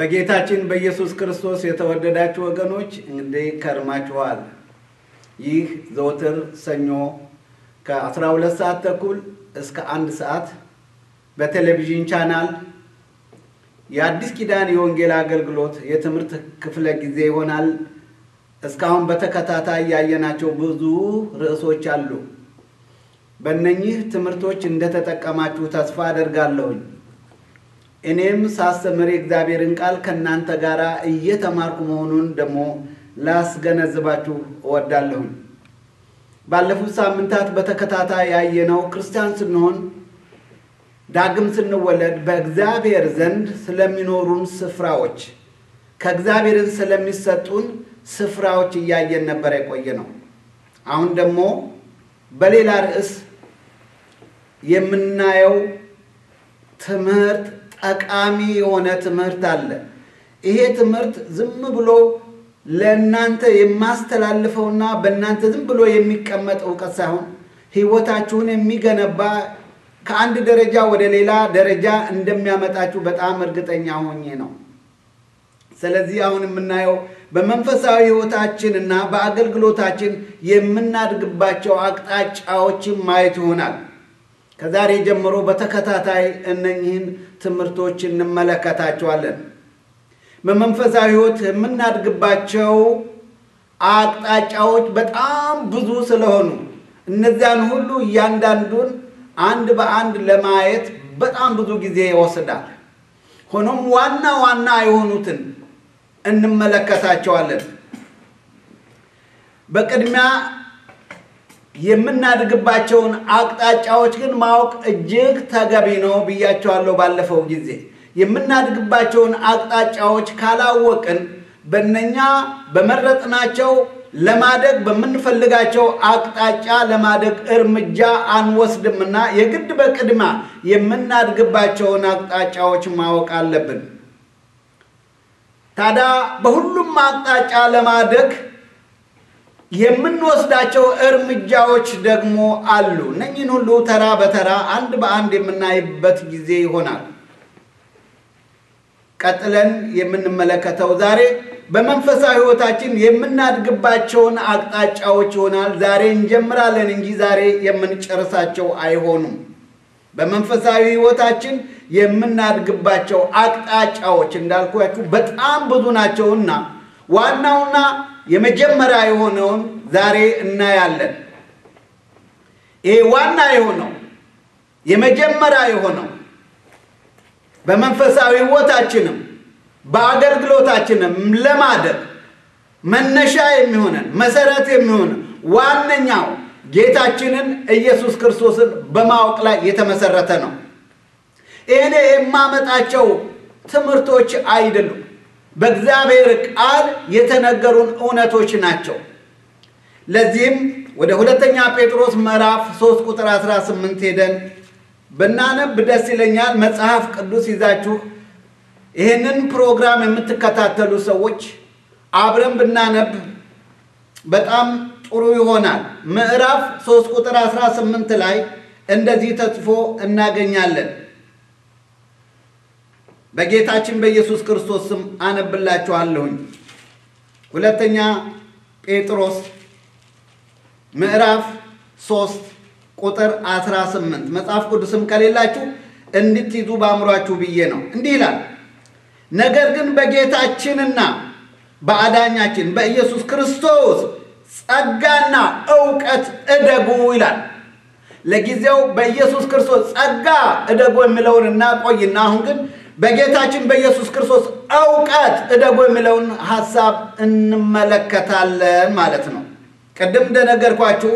በጌታችን በኢየሱስ ክርስቶስ የተወደዳችሁ ወገኖች እንግዲህ ከርማችኋል። ይህ ዘወትር ሰኞ ከ12 ሰዓት ተኩል እስከ አንድ ሰዓት በቴሌቪዥን ቻናል የአዲስ ኪዳን የወንጌል አገልግሎት የትምህርት ክፍለ ጊዜ ይሆናል። እስካሁን በተከታታይ ያየናቸው ብዙ ርዕሶች አሉ። በእነኚህ ትምህርቶች እንደተጠቀማችሁ ተስፋ አደርጋለሁኝ። እኔም ሳስተምር የእግዚአብሔርን ቃል ከእናንተ ጋር እየተማርኩ መሆኑን ደግሞ ላስገነዝባችሁ እወዳለሁኝ። ባለፉት ሳምንታት በተከታታይ ያየነው ክርስቲያን ስንሆን ዳግም ስንወለድ በእግዚአብሔር ዘንድ ስለሚኖሩን ስፍራዎች ከእግዚአብሔርን ስለሚሰጡን ስፍራዎች እያየን ነበር የቆየ ነው። አሁን ደግሞ በሌላ ርዕስ የምናየው ትምህርት ጠቃሚ የሆነ ትምህርት አለ። ይሄ ትምህርት ዝም ብሎ ለእናንተ የማስተላልፈውና በእናንተ ዝም ብሎ የሚቀመጥ እውቀት ሳይሆን ሕይወታችሁን የሚገነባ ከአንድ ደረጃ ወደ ሌላ ደረጃ እንደሚያመጣችሁ በጣም እርግጠኛ ሆኜ ነው። ስለዚህ አሁን የምናየው በመንፈሳዊ ሕይወታችን እና በአገልግሎታችን የምናድግባቸው አቅጣጫዎችን ማየት ይሆናል። ከዛሬ ጀምሮ በተከታታይ እነኚህን ትምህርቶች እንመለከታቸዋለን። በመንፈሳዊ ሕይወት የምናድግባቸው አቅጣጫዎች በጣም ብዙ ስለሆኑ እነዚያን ሁሉ እያንዳንዱን አንድ በአንድ ለማየት በጣም ብዙ ጊዜ ይወስዳል። ሆኖም ዋና ዋና የሆኑትን እንመለከታቸዋለን። በቅድሚያ የምናድግባቸውን አቅጣጫዎች ግን ማወቅ እጅግ ተገቢ ነው ብያቸዋለሁ ባለፈው ጊዜ። የምናድግባቸውን አቅጣጫዎች ካላወቅን በእነኛ በመረጥናቸው ለማደግ በምንፈልጋቸው አቅጣጫ ለማደግ እርምጃ አንወስድምና የግድ በቅድሚያ የምናድግባቸውን አቅጣጫዎች ማወቅ አለብን። ታዲያ በሁሉም አቅጣጫ ለማደግ የምንወስዳቸው እርምጃዎች ደግሞ አሉ። እነኝህን ሁሉ ተራ በተራ አንድ በአንድ የምናይበት ጊዜ ይሆናል። ቀጥለን የምንመለከተው ዛሬ በመንፈሳዊ ሕይወታችን የምናድግባቸውን አቅጣጫዎች ይሆናል። ዛሬ እንጀምራለን እንጂ ዛሬ የምንጨርሳቸው አይሆኑም። በመንፈሳዊ ሕይወታችን የምናድግባቸው አቅጣጫዎች እንዳልኳችሁ በጣም ብዙ ናቸውና ዋናውና የመጀመሪያ የሆነውን ዛሬ እናያለን። ይሄ ዋና የሆነው የመጀመሪያ የሆነው በመንፈሳዊ ሕይወታችንም በአገልግሎታችንም ለማደግ መነሻ የሚሆነን መሰረት የሚሆነን ዋነኛው ጌታችንን ኢየሱስ ክርስቶስን በማወቅ ላይ የተመሰረተ ነው። ይህኔ የማመጣቸው ትምህርቶች አይደሉም። በእግዚአብሔር ቃል የተነገሩን እውነቶች ናቸው። ለዚህም ወደ ሁለተኛ ጴጥሮስ ምዕራፍ 3 ቁጥር 18 ሄደን ብናነብ ደስ ይለኛል። መጽሐፍ ቅዱስ ይዛችሁ ይህንን ፕሮግራም የምትከታተሉ ሰዎች አብረን ብናነብ በጣም ጥሩ ይሆናል። ምዕራፍ 3 ቁጥር 18 ላይ እንደዚህ ተጽፎ እናገኛለን። በጌታችን በኢየሱስ ክርስቶስ ስም አነብላችኋለሁኝ። ሁለተኛ ጴጥሮስ ምዕራፍ 3 ቁጥር 18 መጽሐፍ ቅዱስም ከሌላችሁ እንድትይዙ በአእምሯችሁ ብዬ ነው። እንዲህ ይላል፣ ነገር ግን በጌታችንና በአዳኛችን በኢየሱስ ክርስቶስ ጸጋና እውቀት እደጉ ይላል። ለጊዜው በኢየሱስ ክርስቶስ ጸጋ እደጉ የሚለውን እናቆይና አሁን ግን በጌታችን በኢየሱስ ክርስቶስ እውቀት እደጉ የሚለውን ሐሳብ እንመለከታለን ማለት ነው። ቅድም እንደነገርኳችሁ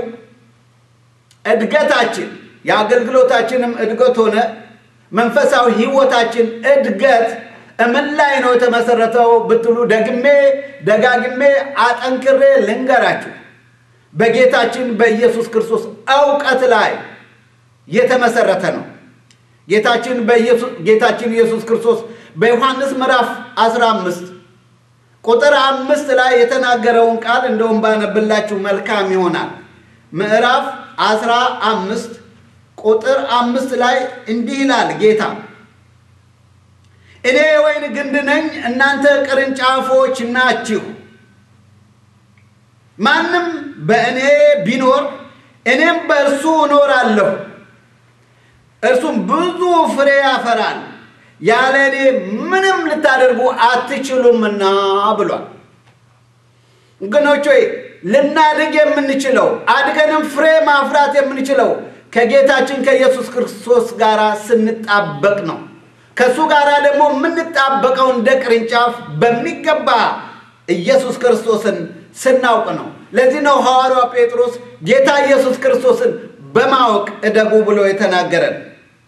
እድገታችን የአገልግሎታችንም እድገት ሆነ መንፈሳዊ ሕይወታችን እድገት እምን ላይ ነው የተመሰረተው ብትሉ ደግሜ ደጋግሜ አጠንክሬ ልንገራችሁ በጌታችን በኢየሱስ ክርስቶስ እውቀት ላይ የተመሰረተ ነው። ጌታችን ጌታችን ኢየሱስ ክርስቶስ በዮሐንስ ምዕራፍ 15 ቁጥር አምስት ላይ የተናገረውን ቃል እንደውም ባነብላችሁ መልካም ይሆናል። ምዕራፍ አስራ አምስት ቁጥር አምስት ላይ እንዲህ ይላል ጌታ እኔ የወይን ግንድ ነኝ፣ እናንተ ቅርንጫፎች ናችሁ። ማንም በእኔ ቢኖር እኔም በእርሱ እኖራለሁ፣ እርሱም ብዙ ፍሬ ያፈራል፣ ያለ እኔ ምንም ልታደርጉ አትችሉምና ብሏል። ወገኖች ሆይ ልናድግ የምንችለው አድገንም ፍሬ ማፍራት የምንችለው ከጌታችን ከኢየሱስ ክርስቶስ ጋር ስንጣበቅ ነው። ከእሱ ጋር ደግሞ የምንጣበቀው እንደ ቅርንጫፍ በሚገባ ኢየሱስ ክርስቶስን ስናውቅ ነው። ለዚህ ነው ሐዋርያው ጴጥሮስ ጌታ ኢየሱስ ክርስቶስን በማወቅ እደጉ ብሎ የተናገረን።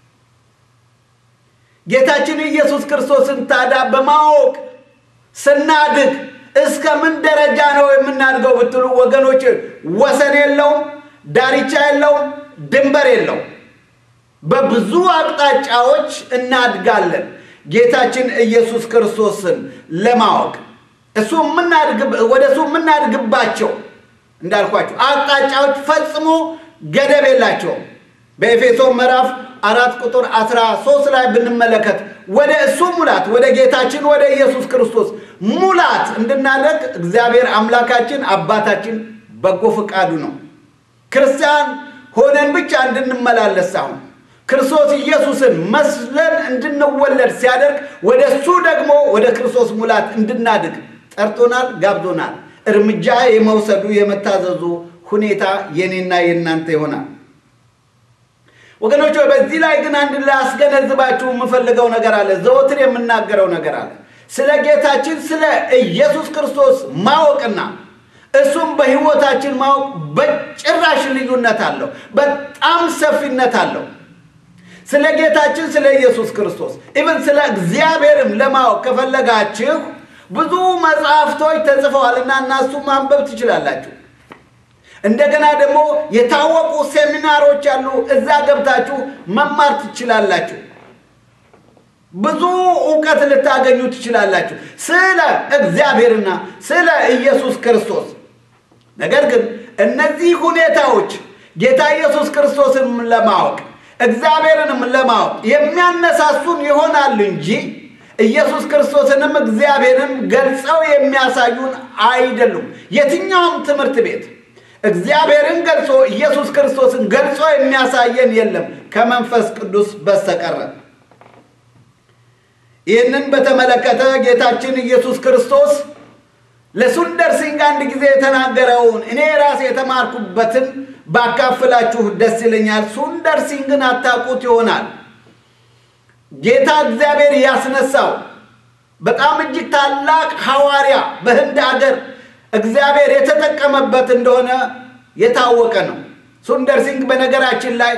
ጌታችን ኢየሱስ ክርስቶስን ታዲያ በማወቅ ስናድግ እስከ ምን ደረጃ ነው የምናድገው ብትሉ ወገኖች፣ ወሰን የለውም፣ ዳርቻ የለውም፣ ድንበር የለውም። በብዙ አቅጣጫዎች እናድጋለን። ጌታችን ኢየሱስ ክርስቶስን ለማወቅ እሱ ወደ እሱ የምናድግባቸው እንዳልኳቸው አቅጣጫዎች ፈጽሞ ገደብ የላቸውም። በኤፌሶ ምዕራፍ አራት ቁጥር አስራ ሶስት ላይ ብንመለከት ወደ እሱ ሙላት ወደ ጌታችን ወደ ኢየሱስ ክርስቶስ ሙላት እንድናደርግ እግዚአብሔር አምላካችን አባታችን በጎ ፈቃዱ ነው። ክርስቲያን ሆነን ብቻ እንድንመላለስ ሳይሆን ክርስቶስ ኢየሱስን መስለን እንድንወለድ ሲያደርግ ወደ እሱ ደግሞ ወደ ክርስቶስ ሙላት እንድናድግ ጠርቶናል፣ ጋብዞናል። እርምጃ የመውሰዱ የመታዘዙ ሁኔታ የኔና የእናንተ ይሆናል። ወገኖች በዚህ ላይ ግን አንድ ላስገነዝባችሁ የምፈልገው ነገር አለ። ዘወትር የምናገረው ነገር አለ። ስለ ጌታችን ስለ ኢየሱስ ክርስቶስ ማወቅና እሱም በሕይወታችን ማወቅ በጭራሽ ልዩነት አለው። በጣም ሰፊነት አለው። ስለ ጌታችን ስለ ኢየሱስ ክርስቶስ ኢቨን ስለ እግዚአብሔርም ለማወቅ ከፈለጋችሁ ብዙ መጽሐፍቶች ተጽፈዋልና እናሱ ማንበብ ትችላላችሁ። እንደገና ደግሞ የታወቁ ሴሚናሮች አሉ። እዛ ገብታችሁ መማር ትችላላችሁ። ብዙ እውቀት ልታገኙ ትችላላችሁ ስለ እግዚአብሔርና ስለ ኢየሱስ ክርስቶስ። ነገር ግን እነዚህ ሁኔታዎች ጌታ ኢየሱስ ክርስቶስን ለማወቅ እግዚአብሔርንም ለማወቅ የሚያነሳሱን ይሆናሉ እንጂ ኢየሱስ ክርስቶስንም እግዚአብሔርን ገልጸው የሚያሳዩን አይደሉም። የትኛውም ትምህርት ቤት እግዚአብሔርን ገልጾ ኢየሱስ ክርስቶስን ገልጾ የሚያሳየን የለም ከመንፈስ ቅዱስ በስተቀረ። ይህንን በተመለከተ ጌታችን ኢየሱስ ክርስቶስ ለሱንደር ሲንግ አንድ ጊዜ የተናገረውን እኔ ራሴ የተማርኩበትን ባካፍላችሁ ደስ ይለኛል። ሱንደር ሲንግን አታውቁት ይሆናል። ጌታ እግዚአብሔር ያስነሳው በጣም እጅግ ታላቅ ሐዋርያ በህንድ አገር እግዚአብሔር የተጠቀመበት እንደሆነ የታወቀ ነው። ሱንደር ሲንግ በነገራችን ላይ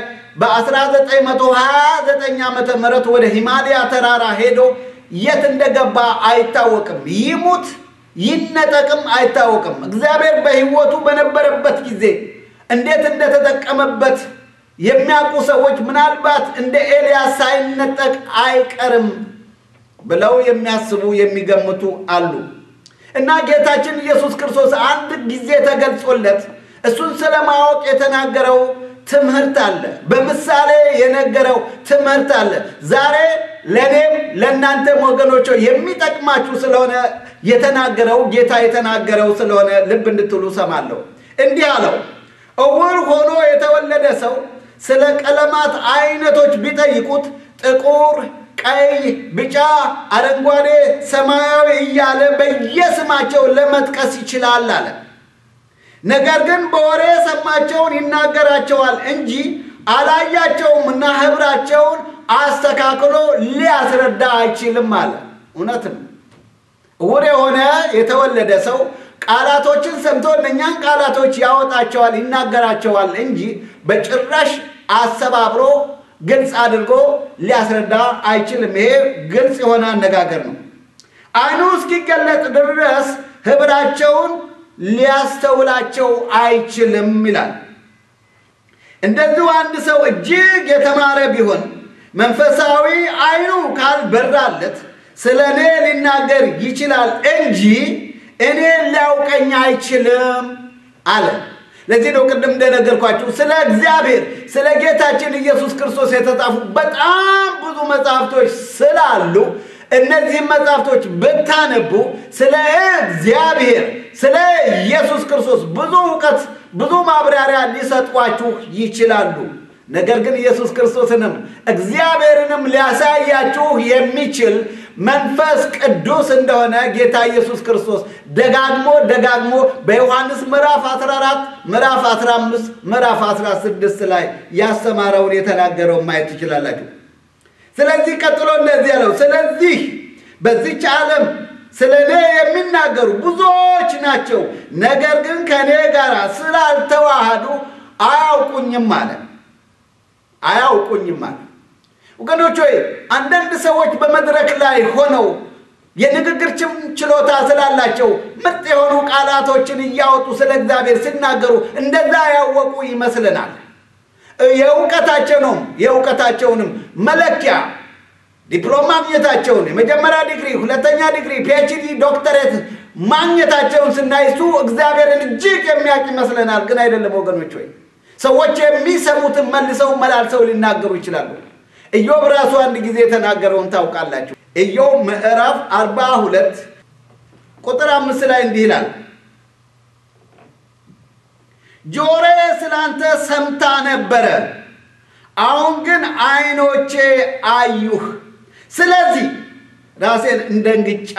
በ1929 ዓመተ ምህረት ወደ ሂማሊያ ተራራ ሄዶ የት እንደገባ አይታወቅም። ይሙት ይነጠቅም አይታወቅም። እግዚአብሔር በሕይወቱ በነበረበት ጊዜ እንዴት እንደተጠቀመበት የሚያውቁ ሰዎች ምናልባት እንደ ኤልያስ ሳይነጠቅ አይቀርም ብለው የሚያስቡ የሚገምቱ አሉ። እና ጌታችን ኢየሱስ ክርስቶስ አንድ ጊዜ ተገልጾለት እሱን ስለማወቅ የተናገረው ትምህርት አለ። በምሳሌ የነገረው ትምህርት አለ። ዛሬ ለእኔም ለእናንተም ወገኖች የሚጠቅማችሁ ስለሆነ የተናገረው ጌታ የተናገረው ስለሆነ ልብ እንድትሉ ሰማለሁ። እንዲህ አለው፣ እውር ሆኖ የተወለደ ሰው ስለ ቀለማት አይነቶች ቢጠይቁት ጥቁር፣ ቀይ፣ ቢጫ፣ አረንጓዴ፣ ሰማያዊ እያለ በየስማቸው ለመጥቀስ ይችላል አለ። ነገር ግን በወሬ የሰማቸውን ይናገራቸዋል እንጂ አላያቸውም እና ህብራቸውን አስተካክሎ ሊያስረዳ አይችልም አለ። እውነትም እውር የሆነ የተወለደ ሰው ቃላቶችን ሰምቶ እነኛን ቃላቶች ያወጣቸዋል፣ ይናገራቸዋል እንጂ በጭራሽ አሰባብሮ ግልጽ አድርጎ ሊያስረዳ አይችልም። ይሄ ግልጽ የሆነ አነጋገር ነው። ዓይኑ እስኪገለጥ ድረስ ህብራቸውን ሊያስተውላቸው አይችልም ይላል። እንደዚሁ አንድ ሰው እጅግ የተማረ ቢሆን መንፈሳዊ ዓይኑ ካልበራለት ስለ እኔ ሊናገር ይችላል እንጂ እኔን ሊያውቀኝ አይችልም አለ። ለዚህ ነው ቅድም እንደነገርኳችሁ ስለ እግዚአብሔር ስለ ጌታችን ኢየሱስ ክርስቶስ የተጻፉ በጣም ብዙ መጽሐፍቶች ስላሉ እነዚህም መጽሐፍቶች ብታነቡ ስለ እግዚአብሔር ስለ ኢየሱስ ክርስቶስ ብዙ እውቀት ብዙ ማብራሪያ ሊሰጧችሁ ይችላሉ። ነገር ግን ኢየሱስ ክርስቶስንም እግዚአብሔርንም ሊያሳያችሁ የሚችል መንፈስ ቅዱስ እንደሆነ ጌታ ኢየሱስ ክርስቶስ ደጋግሞ ደጋግሞ በዮሐንስ ምዕራፍ 14 ምዕራፍ 15 ምዕራፍ 16 ላይ ያስተማረውን የተናገረውን ማየት ትችላላችሁ። ስለዚህ ቀጥሎ እንደዚህ ያለው፣ ስለዚህ በዚች ዓለም ስለ እኔ የሚናገሩ ብዙዎች ናቸው፣ ነገር ግን ከእኔ ጋር ስላልተዋሃዱ አያውቁኝም አለ። አያውቁኝም አለ። ወገኖች ሆይ አንዳንድ ሰዎች በመድረክ ላይ ሆነው የንግግር ችሎታ ስላላቸው ምርጥ የሆኑ ቃላቶችን እያወጡ ስለ እግዚአብሔር ሲናገሩ እንደዛ ያወቁ ይመስለናል። የእውቀታቸውንም የእውቀታቸውንም መለኪያ ዲፕሎማ ማግኘታቸውን የመጀመሪያ ዲግሪ፣ ሁለተኛ ዲግሪ፣ ፒኤችዲ፣ ዶክተሬት ማግኘታቸውን ስናይ እሱ እግዚአብሔርን እጅግ የሚያውቅ ይመስለናል። ግን አይደለም ወገኖች ሆይ ሰዎች የሚሰሙትን መልሰው መላልሰው ሊናገሩ ይችላሉ። ኢዮብ ራሱ አንድ ጊዜ የተናገረውን ታውቃላችሁ። ኢዮብ ምዕራፍ አርባ ሁለት ቁጥር አምስት ላይ እንዲህ ይላል ጆሮዬ ስላንተ ሰምታ ነበረ፣ አሁን ግን ዓይኖቼ አዩህ። ስለዚህ ራሴን እንደ እንግጫ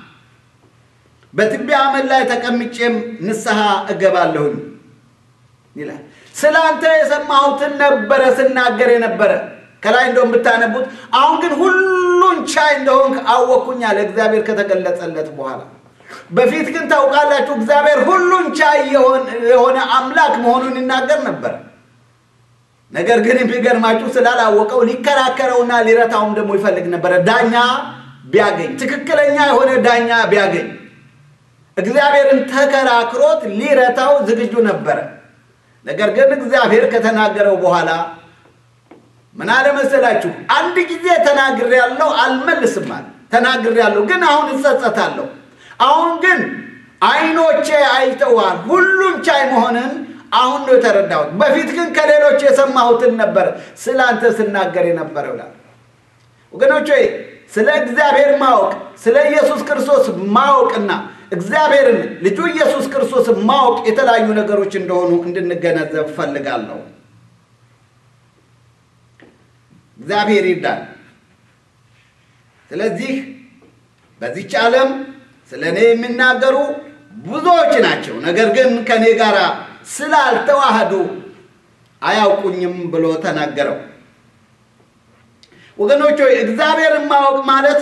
በትቢያ አመድ ላይ ተቀምጬም ንስሐ እገባለሁኝ ይላል። ስለ አንተ የሰማሁትን ነበረ ስናገር የነበረ ከላይ እንደውም ብታነቡት፣ አሁን ግን ሁሉን ቻይ እንደሆንክ አወቅኩኝ አለ እግዚአብሔር ከተገለጸለት በኋላ። በፊት ግን ታውቃላችሁ እግዚአብሔር ሁሉን ቻይ የሆነ አምላክ መሆኑን ይናገር ነበር። ነገር ግን የሚገርማችሁ ስላላወቀው ሊከራከረውና ሊረታውም ደግሞ ይፈልግ ነበረ። ዳኛ ቢያገኝ ትክክለኛ የሆነ ዳኛ ቢያገኝ እግዚአብሔርን ተከራክሮት ሊረታው ዝግጁ ነበረ። ነገር ግን እግዚአብሔር ከተናገረው በኋላ ምን አለ መሰላችሁ? አንድ ጊዜ ተናግሬያለሁ አልመልስም አለ። ተናግሬያለሁ ግን አሁን እጸጸታለሁ። አሁን ግን ዓይኖቼ አይተዋል ሁሉን ቻይ መሆንን አሁን ነው የተረዳሁት። በፊት ግን ከሌሎች የሰማሁትን ነበር ስለ አንተ ስናገር የነበረው ይላል። ወገኖች ሆይ ስለ እግዚአብሔር ማወቅ ስለ ኢየሱስ ክርስቶስ ማወቅና እግዚአብሔርን ልጁ ኢየሱስ ክርስቶስ ማወቅ የተለያዩ ነገሮች እንደሆኑ እንድንገነዘብ ፈልጋለሁ። እግዚአብሔር ይርዳል። ስለዚህ በዚች ዓለም ስለ እኔ የሚናገሩ ብዙዎች ናቸው፣ ነገር ግን ከእኔ ጋር ስላልተዋህዱ አያውቁኝም ብሎ ተናገረው። ወገኖች ሆይ እግዚአብሔርን ማወቅ ማለት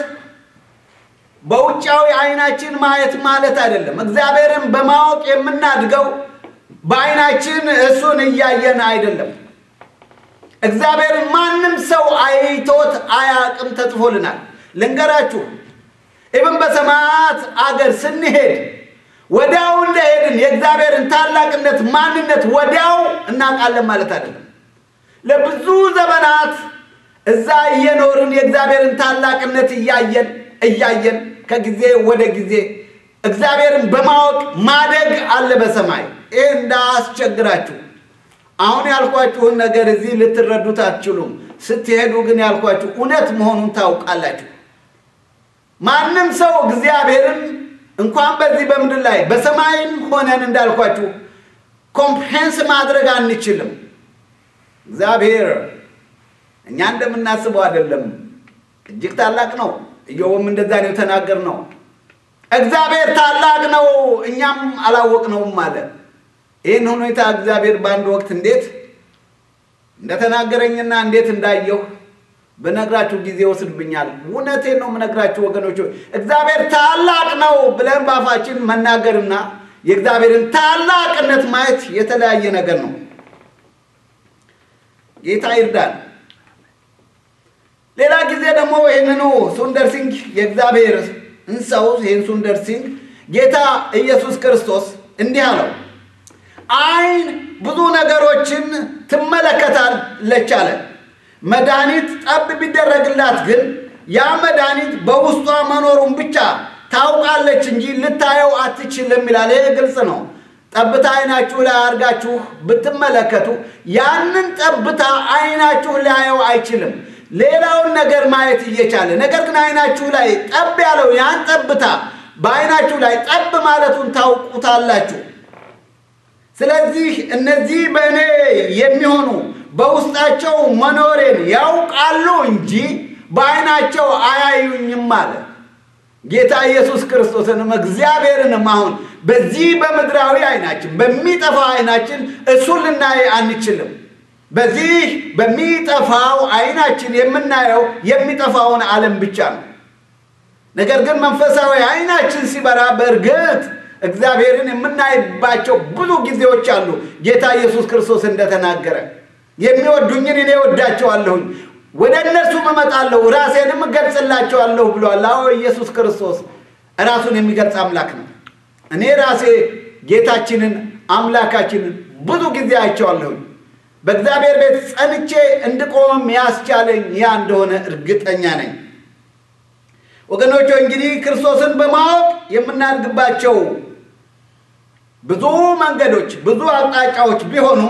በውጫዊ አይናችን ማየት ማለት አይደለም። እግዚአብሔርን በማወቅ የምናድገው በአይናችን እሱን እያየን አይደለም። እግዚአብሔርን ማንም ሰው አይቶት አያቅም ተጽፎልናል። ልንገራችሁ ኢብን በሰማያት አገር ስንሄድ ወዲያው እንደሄድን የእግዚአብሔርን ታላቅነት ማንነት ወዲያው እናውቃለን ማለት አይደለም። ለብዙ ዘመናት እዛ እየኖርን የእግዚአብሔርን ታላቅነት እያየን እያየን ከጊዜ ወደ ጊዜ እግዚአብሔርን በማወቅ ማደግ አለ በሰማይ። ይህ እንዳያስቸግራችሁ። አሁን ያልኳችሁን ነገር እዚህ ልትረዱት አትችሉም። ስትሄዱ ግን ያልኳችሁ እውነት መሆኑን ታውቃላችሁ። ማንም ሰው እግዚአብሔርን እንኳን በዚህ በምድር ላይ በሰማይም ሆነን እንዳልኳችሁ ኮምፕሬንስ ማድረግ አንችልም። እግዚአብሔር እኛ እንደምናስበው አይደለም፣ እጅግ ታላቅ ነው። ኢዮብም እንደዛ ነው የተናገር ነው። እግዚአብሔር ታላቅ ነው፣ እኛም አላወቅነውም አለ። ይህን ሁኔታ እግዚአብሔር በአንድ ወቅት እንዴት እንደተናገረኝና እንዴት እንዳየሁ ብነግራችሁ ጊዜ ወስድብኛል። እውነቴን ነው የምነግራችሁ ወገኖች። እግዚአብሔር ታላቅ ነው ብለን ባፋችን መናገርና የእግዚአብሔርን ታላቅነት ማየት የተለያየ ነገር ነው። ጌታ ይርዳል። ሌላ ጊዜ ደግሞ ይህንኑ ሱንደር ሲንግ የእግዚአብሔር እንሰው ይህን ሱንደር ሲንግ ጌታ ኢየሱስ ክርስቶስ እንዲህ አለው፣ ዓይን ብዙ ነገሮችን ትመለከታለች አለ። መድኃኒት ጠብ ቢደረግላት ግን ያ መድኃኒት በውስጧ መኖሩን ብቻ ታውቃለች እንጂ ልታየው አትችልም ይላል። ይሄ ግልጽ ነው። ጠብታ አይናችሁ ላይ አድርጋችሁ ብትመለከቱ ያንን ጠብታ አይናችሁ ሊያየው አይችልም። ሌላውን ነገር ማየት እየቻለ ነገር ግን አይናችሁ ላይ ጠብ ያለው ያን ጠብታ በአይናችሁ ላይ ጠብ ማለቱን ታውቁታላችሁ። ስለዚህ እነዚህ በእኔ የሚሆኑ በውስጣቸው መኖሬን ያውቃሉ እንጂ በአይናቸው አያዩኝም አለ። ጌታ ኢየሱስ ክርስቶስንም እግዚአብሔርንም አሁን በዚህ በምድራዊ አይናችን በሚጠፋው አይናችን እሱን ልናይ አንችልም። በዚህ በሚጠፋው አይናችን የምናየው የሚጠፋውን ዓለም ብቻ ነው። ነገር ግን መንፈሳዊ አይናችን ሲበራ በእርግጥ እግዚአብሔርን የምናይባቸው ብዙ ጊዜዎች አሉ። ጌታ ኢየሱስ ክርስቶስ እንደተናገረ የሚወዱኝን እኔ ወዳቸዋለሁኝ፣ ወደ እነርሱም እመጣለሁ፣ ራሴንም እገልጽላቸዋለሁ ብሏል። አዎ ኢየሱስ ክርስቶስ ራሱን የሚገልጽ አምላክ ነው። እኔ ራሴ ጌታችንን አምላካችንን ብዙ ጊዜ አይቼዋለሁኝ። በእግዚአብሔር ቤት ጸንቼ እንድቆምም ያስቻለኝ ያ እንደሆነ እርግጠኛ ነኝ። ወገኖች እንግዲህ ክርስቶስን በማወቅ የምናድግባቸው ብዙ መንገዶች፣ ብዙ አቅጣጫዎች ቢሆኑም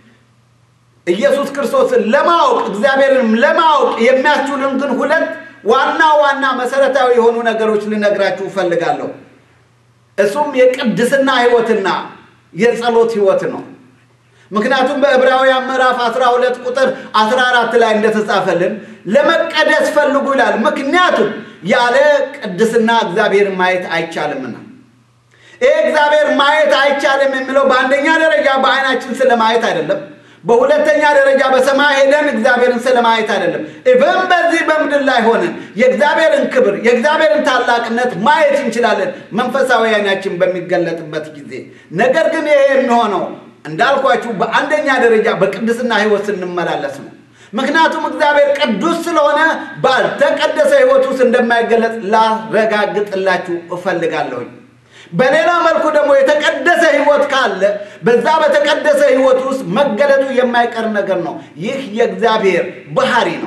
ኢየሱስ ክርስቶስን ለማወቅ እግዚአብሔርንም ለማወቅ የሚያስችሉን ግን ሁለት ዋና ዋና መሰረታዊ የሆኑ ነገሮች ልነግራችሁ እፈልጋለሁ። እሱም የቅድስና ሕይወትና የጸሎት ሕይወት ነው። ምክንያቱም በዕብራውያን ምዕራፍ 12 ቁጥር 14 ላይ እንደተጻፈልን ለመቀደስ ፈልጉ ይላል። ምክንያቱም ያለ ቅድስና እግዚአብሔርን ማየት አይቻልምና። ይህ እግዚአብሔር ማየት አይቻልም የሚለው በአንደኛ ደረጃ በአይናችን ስለማየት አይደለም። በሁለተኛ ደረጃ በሰማይ ሄደን እግዚአብሔርን ስለማየት አይደለም። ኢቨን በዚህ በምድር ላይ ሆነን የእግዚአብሔርን ክብር የእግዚአብሔርን ታላቅነት ማየት እንችላለን መንፈሳዊ አይናችን በሚገለጥበት ጊዜ። ነገር ግን ይሄ የሚሆነው እንዳልኳችሁ በአንደኛ ደረጃ በቅድስና ሕይወት ስንመላለስ ነው። ምክንያቱም እግዚአብሔር ቅዱስ ስለሆነ ባልተቀደሰ ሕይወት ውስጥ እንደማይገለጽ ላረጋግጥላችሁ እፈልጋለሁኝ። በሌላ መልኩ ደግሞ የተቀደሰ ሕይወት ካለ በዛ በተቀደሰ ሕይወት ውስጥ መገለጡ የማይቀር ነገር ነው። ይህ የእግዚአብሔር ባህሪ ነው።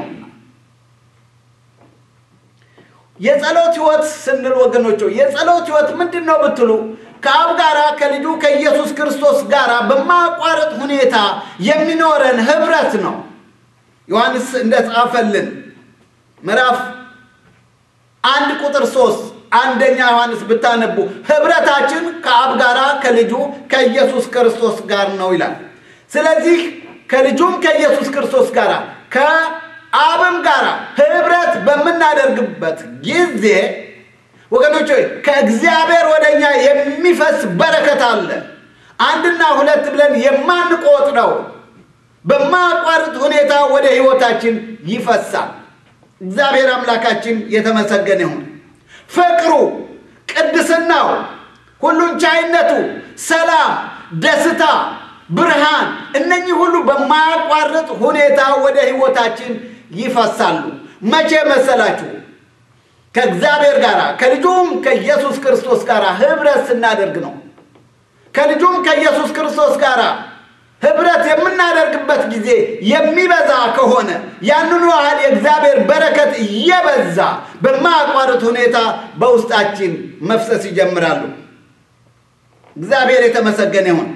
የጸሎት ሕይወት ስንል ወገኖች የጸሎት ሕይወት ምንድን ነው ብትሉ ከአብ ጋር ከልጁ ከኢየሱስ ክርስቶስ ጋር በማቋረጥ ሁኔታ የሚኖረን ህብረት ነው። ዮሐንስ እንደጻፈልን ምዕራፍ አንድ ቁጥር ሶስት አንደኛ ዮሐንስ ብታነቡ ህብረታችን ከአብ ጋር ከልጁ ከኢየሱስ ክርስቶስ ጋር ነው ይላል። ስለዚህ ከልጁም ከኢየሱስ ክርስቶስ ጋር ከአብም ጋር ህብረት በምናደርግበት ጊዜ ወገኖች ሆይ ከእግዚአብሔር ወደ እኛ የሚፈስ በረከት አለ። አንድና ሁለት ብለን የማንቆጥረው በማያቋርጥ ሁኔታ ወደ ህይወታችን ይፈሳል። እግዚአብሔር አምላካችን የተመሰገነ ይሁን። ፍቅሩ፣ ቅድስናው፣ ሁሉን ቻይነቱ፣ ሰላም፣ ደስታ፣ ብርሃን እነኚህ ሁሉ በማያቋርጥ ሁኔታ ወደ ህይወታችን ይፈሳሉ። መቼ መሰላችሁ? ከእግዚአብሔር ጋር ከልጁም ከኢየሱስ ክርስቶስ ጋር ህብረት ስናደርግ ነው። ከልጁም ከኢየሱስ ክርስቶስ ጋር ህብረት የምናደርግበት ጊዜ የሚበዛ ከሆነ ያንኑ ያህል የእግዚአብሔር በረከት እየበዛ በማያቋርጥ ሁኔታ በውስጣችን መፍሰስ ይጀምራሉ። እግዚአብሔር የተመሰገነ ይሁን።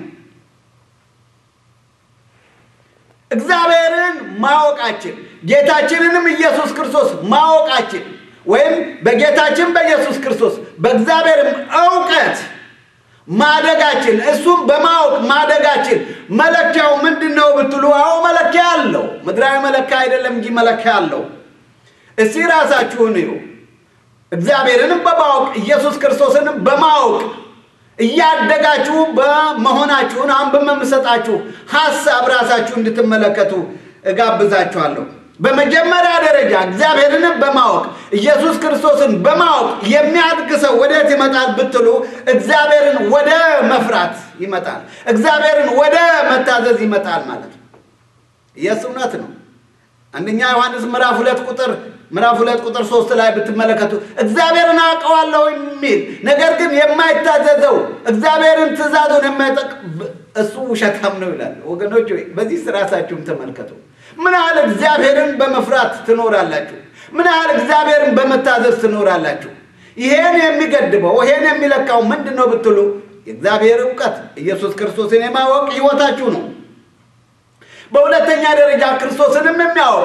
እግዚአብሔርን ማወቃችን ጌታችንንም ኢየሱስ ክርስቶስ ማወቃችን ወይም በጌታችን በኢየሱስ ክርስቶስ በእግዚአብሔርም እውቀት ማደጋችን እሱም በማወቅ ማደጋችን መለኪያው ምንድን ነው ብትሉ፣ አዎ መለኪያ አለው። ምድራዊ መለኪያ አይደለም እንጂ መለኪያ አለው። እስቲ ራሳችሁን እዩ። እግዚአብሔርንም በማወቅ ኢየሱስ ክርስቶስንም በማወቅ እያደጋችሁ በመሆናችሁን አሁን በምሰጣችሁ ሀሳብ ራሳችሁ እንድትመለከቱ እጋብዛችኋለሁ። በመጀመሪያ ደረጃ እግዚአብሔርንም በማወቅ ኢየሱስ ክርስቶስን በማወቅ የሚያድግ ሰው ወዴት ይመጣል ብትሉ እግዚአብሔርን ወደ መፍራት ይመጣል። እግዚአብሔርን ወደ መታዘዝ ይመጣል ማለት ነው። ኢየሱስ እውነት ነው። አንደኛ ዮሐንስ ምዕራፍ ሁለት ቁጥር ምዕራፍ ሁለት ቁጥር ሶስት ላይ ብትመለከቱ እግዚአብሔርን አውቀዋለሁ የሚል ነገር ግን የማይታዘዘው እግዚአብሔርን ትእዛዙን የማይጠቅ እሱ ውሸታም ነው ይላል። ወገኖች ወይ በዚህ ራሳችሁም ተመልከቱ። ምን ያህል እግዚአብሔርን በመፍራት ትኖራላችሁ? ምን ያህል እግዚአብሔርን በመታዘዝ ትኖራላችሁ? ይሄን የሚገድበው ይሄን የሚለካው ምንድን ነው ብትሉ የእግዚአብሔር እውቀት ኢየሱስ ክርስቶስን የማወቅ ሕይወታችሁ ነው። በሁለተኛ ደረጃ ክርስቶስንም የሚያወቅ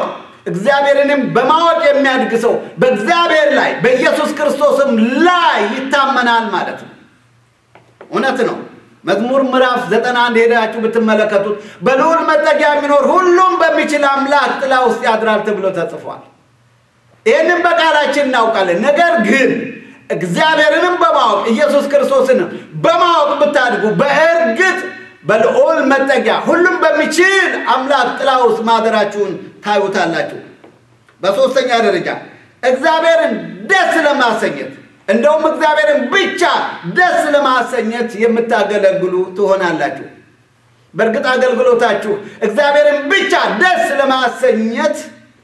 እግዚአብሔርንም በማወቅ የሚያድግ ሰው በእግዚአብሔር ላይ በኢየሱስ ክርስቶስም ላይ ይታመናል ማለት ነው። እውነት ነው። መዝሙር ምዕራፍ ዘጠና አንድ ሄዳችሁ ብትመለከቱት በልዑል መጠጊያ የሚኖር ሁሉም በሚችል አምላክ ጥላ ውስጥ ያድራል ተብሎ ተጽፏል። ይህንም በቃላችን እናውቃለን። ነገር ግን እግዚአብሔርንም በማወቅ ኢየሱስ ክርስቶስንም በማወቅ ብታድጉ በእርግጥ በልዑል መጠጊያ ሁሉም በሚችል አምላክ ጥላ ውስጥ ማደራችሁን ታዩታላችሁ። በሦስተኛ ደረጃ እግዚአብሔርን ደስ ለማሰኘት እንደውም እግዚአብሔርን ብቻ ደስ ለማሰኘት የምታገለግሉ ትሆናላችሁ። በእርግጥ አገልግሎታችሁ እግዚአብሔርን ብቻ ደስ ለማሰኘት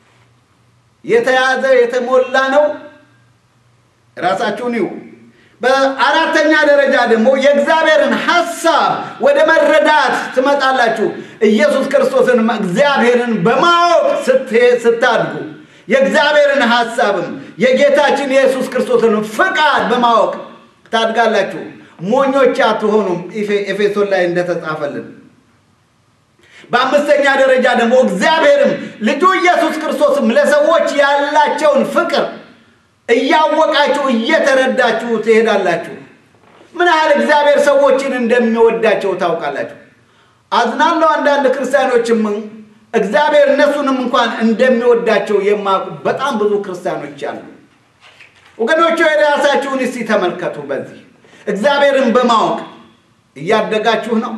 የተያዘ የተሞላ ነው። ራሳችሁን ይሁ። በአራተኛ ደረጃ ደግሞ የእግዚአብሔርን ሐሳብ ወደ መረዳት ትመጣላችሁ። ኢየሱስ ክርስቶስን እግዚአብሔርን በማወቅ ስታድጉ የእግዚአብሔርን ሐሳብም የጌታችን የኢየሱስ ክርስቶስን ፍቃድ በማወቅ ታድጋላችሁ። ሞኞች አትሆኑም። ኤፌሶን ላይ እንደተጻፈልን በአምስተኛ ደረጃ ደግሞ እግዚአብሔርም ልጁ ኢየሱስ ክርስቶስም ለሰዎች ያላቸውን ፍቅር እያወቃችሁ እየተረዳችሁ ትሄዳላችሁ። ምን ያህል እግዚአብሔር ሰዎችን እንደሚወዳቸው ታውቃላችሁ። አዝናለሁ። አንዳንድ ክርስቲያኖችም እግዚአብሔር እነሱንም እንኳን እንደሚወዳቸው የማያውቁ በጣም ብዙ ክርስቲያኖች አሉ። ወገኖቹ የራሳችሁን እስቲ ተመልከቱ። በዚህ እግዚአብሔርን በማወቅ እያደጋችሁ ነው።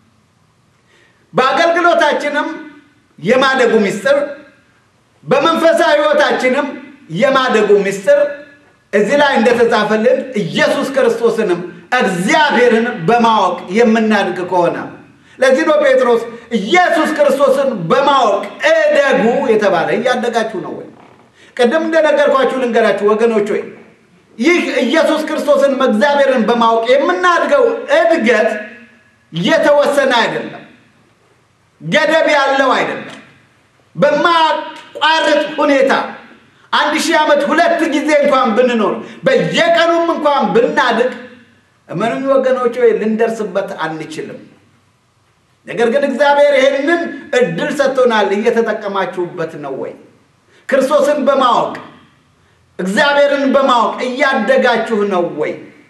በአገልግሎታችንም የማደጉ ምስጢር፣ በመንፈሳዊ ሕይወታችንም የማደጉ ምስጢር እዚህ ላይ እንደተጻፈልን ኢየሱስ ክርስቶስንም እግዚአብሔርን በማወቅ የምናድግ ከሆነ ለዚህ ነው ጴጥሮስ ኢየሱስ ክርስቶስን በማወቅ እደጉ የተባለ። እያደጋችሁ ነው ወይ? ቅድም እንደነገርኳችሁ ልንገራችሁ ወገኖች ወይ ይህ ኢየሱስ ክርስቶስን እግዚአብሔርን በማወቅ የምናድገው እድገት የተወሰነ አይደለም፣ ገደብ ያለው አይደለም። በማያቋርጥ ሁኔታ አንድ ሺህ ዓመት ሁለት ጊዜ እንኳን ብንኖር በየቀኑም እንኳን ብናድግ እመኑኝ ወገኖች ወይ ልንደርስበት አንችልም። ነገር ግን እግዚአብሔር ይህንን እድል ሰጥቶናል። እየተጠቀማችሁበት ነው ወይ? ክርስቶስን በማወቅ እግዚአብሔርን በማወቅ እያደጋችሁ ነው ወይ?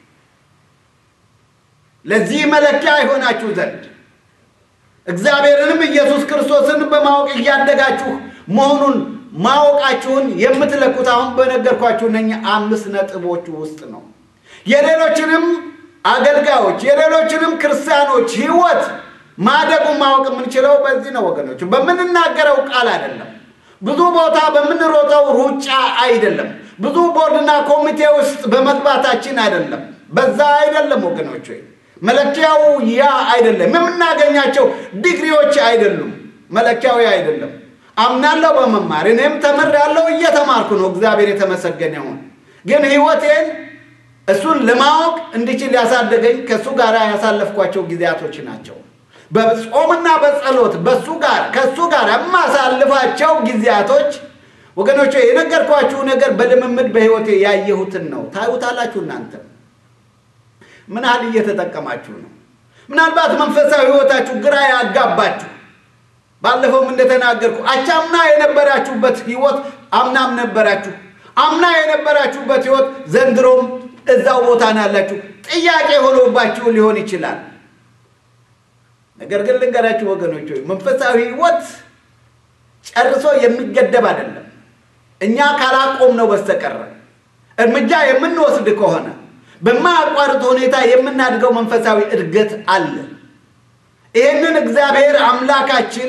ለዚህ መለኪያ ይሆናችሁ ዘንድ እግዚአብሔርንም ኢየሱስ ክርስቶስን በማወቅ እያደጋችሁ መሆኑን ማወቃችሁን የምትለኩት አሁን በነገርኳችሁ እነኛ አምስት ነጥቦች ውስጥ ነው። የሌሎችንም አገልጋዮች የሌሎችንም ክርስቲያኖች ሕይወት ማደጉን ማወቅ የምንችለው በዚህ ነው ወገኖች፣ በምንናገረው ቃል አይደለም። ብዙ ቦታ በምንሮጠው ሩጫ አይደለም። ብዙ ቦርድና ኮሚቴ ውስጥ በመግባታችን አይደለም። በዛ አይደለም ወገኖች፣ መለኪያው ያ አይደለም። የምናገኛቸው ዲግሪዎች አይደሉም። መለኪያው ያ አይደለም። አምናለሁ በመማር እኔም ተምሬያለሁ፣ እየተማርኩ ነው። እግዚአብሔር የተመሰገነ ይሁን። ግን ሕይወቴን እሱን ለማወቅ እንድችል ያሳደገኝ ከእሱ ጋር ያሳለፍኳቸው ጊዜያቶች ናቸው። በጾምና በጸሎት በሱ ጋር ከሱ ጋር የማሳልፋቸው ጊዜያቶች ወገኖች፣ የነገርኳችሁ ነገር በልምምድ በሕይወቴ ያየሁትን ነው። ታዩታላችሁ። እናንተ ምን ያህል እየተጠቀማችሁ ነው? ምናልባት መንፈሳዊ ሕይወታችሁ ግራ ያጋባችሁ ባለፈውም እንደተናገርኩ አቻምና የነበራችሁበት ሕይወት አምናም ነበራችሁ፣ አምና የነበራችሁበት ሕይወት ዘንድሮም እዛው ቦታ ነው ያላችሁ። ጥያቄ ሆኖባችሁ ሊሆን ይችላል። ነገር ግን ልንገራችሁ ወገኖች ሆይ መንፈሳዊ ሕይወት ጨርሶ የሚገደብ አይደለም። እኛ ካላቆም ነው በስተቀረ እርምጃ የምንወስድ ከሆነ በማያቋርጥ ሁኔታ የምናድገው መንፈሳዊ እድገት አለ። ይህንን እግዚአብሔር አምላካችን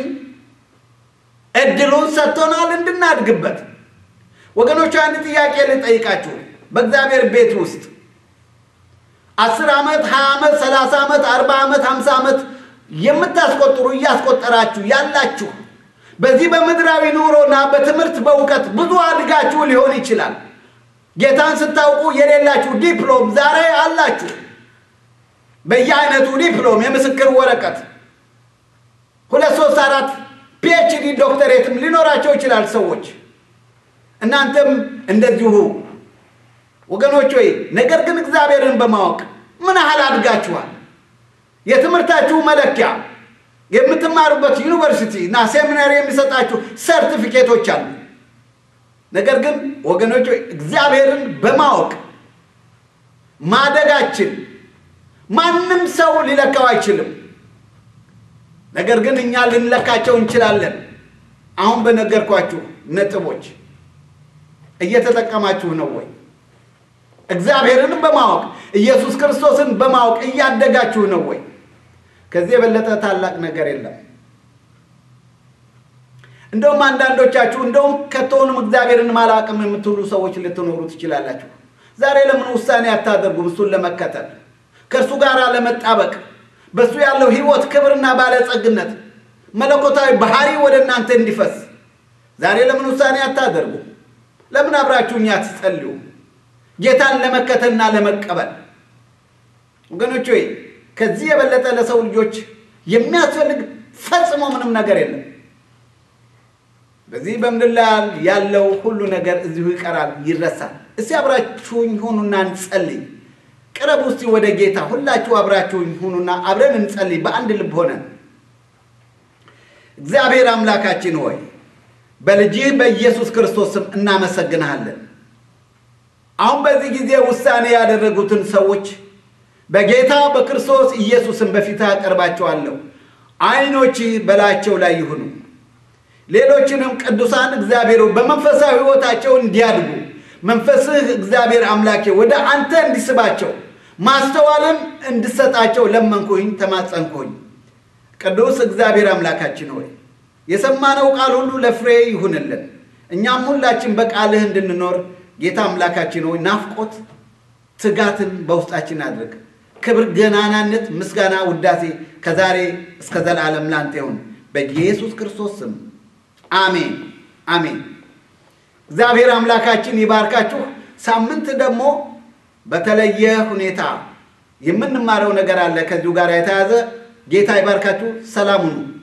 እድሉን ሰጥቶናል እንድናድግበት። ወገኖቹ አንድ ጥያቄ ልጠይቃችሁ። በእግዚአብሔር ቤት ውስጥ አስር ዓመት ሀያ ዓመት ሰላሳ ዓመት አርባ ዓመት ሀምሳ ዓመት የምታስቆጥሩ እያስቆጠራችሁ ያላችሁ በዚህ በምድራዊ ኑሮና በትምህርት በእውቀት ብዙ አድጋችሁ ሊሆን ይችላል። ጌታን ስታውቁ የሌላችሁ ዲፕሎም ዛሬ አላችሁ። በየአይነቱ ዲፕሎም፣ የምስክር ወረቀት ሁለት ሶስት አራት ፒኤችዲ ዶክተሬትም ሊኖራቸው ይችላል ሰዎች። እናንተም እንደዚሁ ወገኖች ወይ ነገር ግን እግዚአብሔርን በማወቅ ምን ያህል አድጋችኋል? የትምህርታችሁ መለኪያ የምትማሩበት ዩኒቨርሲቲ እና ሴሚናሪ የሚሰጣችሁ ሰርቲፊኬቶች አሉ። ነገር ግን ወገኖች እግዚአብሔርን በማወቅ ማደጋችን ማንም ሰው ሊለካው አይችልም። ነገር ግን እኛ ልንለካቸው እንችላለን። አሁን በነገርኳችሁ ነጥቦች እየተጠቀማችሁ ነው ወይ? እግዚአብሔርን በማወቅ ኢየሱስ ክርስቶስን በማወቅ እያደጋችሁ ነው ወይ? ከዚህ የበለጠ ታላቅ ነገር የለም። እንደውም አንዳንዶቻችሁ እንደውም ከቶውንም እግዚአብሔርን ማላቅም የምትሉ ሰዎች ልትኖሩ ትችላላችሁ። ዛሬ ለምን ውሳኔ አታደርጉም? እሱን ለመከተል ከእርሱ ጋር ለመጣበቅ በእሱ ያለው ሕይወት ክብርና ባለጸግነት መለኮታዊ ባህሪ ወደ እናንተ እንዲፈስ ዛሬ ለምን ውሳኔ አታደርጉም? ለምን አብራችሁኝ አትጸልዩ? ጌታን ለመከተልና ለመቀበል ወገኖች ሆይ ከዚህ የበለጠ ለሰው ልጆች የሚያስፈልግ ፈጽሞ ምንም ነገር የለም። በዚህ በምድር ላይ ያለው ሁሉ ነገር እዚሁ ይቀራል፣ ይረሳል። እስቲ አብራችሁኝ ሁኑና እንጸልይ። ቅረብ ውስጥ ወደ ጌታ ሁላችሁ አብራችሁኝ ሁኑና አብረን እንጸልይ በአንድ ልብ ሆነን። እግዚአብሔር አምላካችን ሆይ በልጅህ በኢየሱስ ክርስቶስ ስም እናመሰግንሃለን። አሁን በዚህ ጊዜ ውሳኔ ያደረጉትን ሰዎች በጌታ በክርስቶስ ኢየሱስም በፊትህ አቀርባቸዋለሁ። ዓይኖችህ በላያቸው ላይ ይሁኑ። ሌሎችንም ቅዱሳን እግዚአብሔር በመንፈሳዊ ሕይወታቸው እንዲያድጉ መንፈስህ እግዚአብሔር አምላኬ ወደ አንተ እንዲስባቸው ማስተዋልን እንድሰጣቸው ለመንኩኝ፣ ተማጸንኩኝ። ቅዱስ እግዚአብሔር አምላካችን ሆይ የሰማነው ቃል ሁሉ ለፍሬ ይሁንልን። እኛም ሁላችን በቃልህ እንድንኖር ጌታ አምላካችን ሆይ ናፍቆት፣ ትጋትን በውስጣችን አድርግ። ክብር፣ ገናናነት፣ ምስጋና፣ ውዳሴ ከዛሬ እስከ ዘላለም ላንተ ይሁን በኢየሱስ ክርስቶስ ስም አሜን አሜን። እግዚአብሔር አምላካችን ይባርካችሁ። ሳምንት ደግሞ በተለየ ሁኔታ የምንማረው ነገር አለ ከዚሁ ጋር የተያዘ ጌታ ይባርካችሁ። ሰላም ሁኑ።